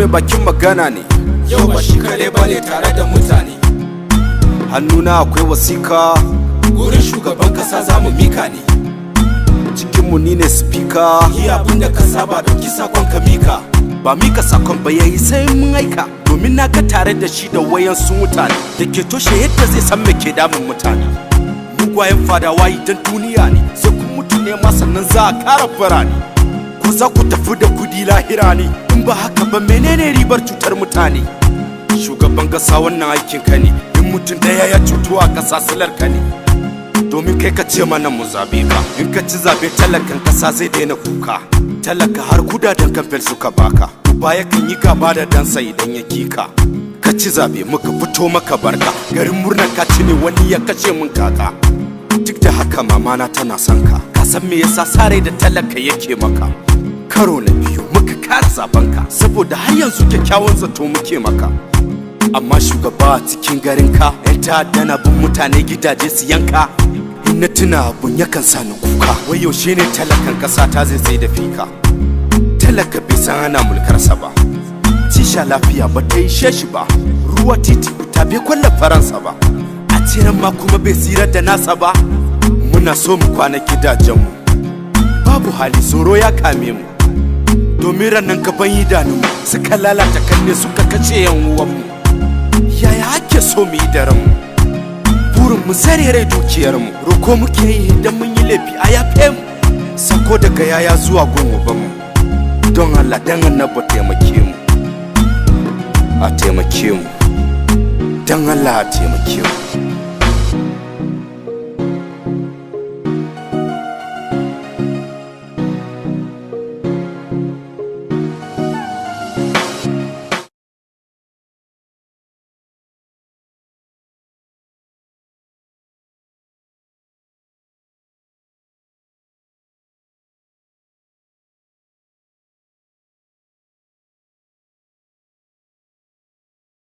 mai bakin magana ne yau ba shi kare bane tare da mutane hannuna akwai wasika gurin shugaban kasa za mu mika ne cikinmu ni ne spika yi abin da ka saba ɗauki sakon ka mika ba mika sakon ba yayi sai mun aika domin na ga tare da shi da wayan su mutane da ke toshe yadda zai san me ke damun mutane mugwayen fadawa idan duniya ne sai kun mutu ne ma sannan za a kara birane ko za ku tafi da kudi lahira ne in ba haka ba menene ribar cutar mutane shugaban kasa wannan aikin ka ne in mutum daya ya cutu a kasa silar ka ne domin kai ka ce mana mu zabe ka in ka ci zabe talakan kasa zai daina kuka talaka har kudaden kamfen suka baka baya kan yi gaba da dansa idan ya kika ka ci zabe muka fito maka barka garin murnar ka ci ne wani ya kashe mun kaka duk da haka mamana tana son ka ka san me yasa sare da talaka yake maka karo na biyu muka kara zaben ka saboda har yanzu kyakkyawan zato muke maka amma shugaba a cikin garin ka yan ta'adda na bin mutane gidaje su yanka in na tuna abun yakan sa ni kuka wai yaushe ne talakan kasa ta zai sai da fika talaka bai san ana mulkarsa ba tisha lafiya ba ta ishe shi ba ruwa titi ta bai kwalla faransa ba a tiran ma kuma bai tsirar da nasa ba muna so mu kwana gidajenmu babu hali tsoro ya kame mu domin ranar gaban idanunmu suka lalata kanne suka kace yan uwanmu yaya ake so mu yi da ranmu burin mu sarere dukiyarmu roko muke yi idan mun yi laifi a yafe mu sako daga yaya zuwa gun mu don Allah dan annabi taimake mu a taimake mu don Allah a taimake mu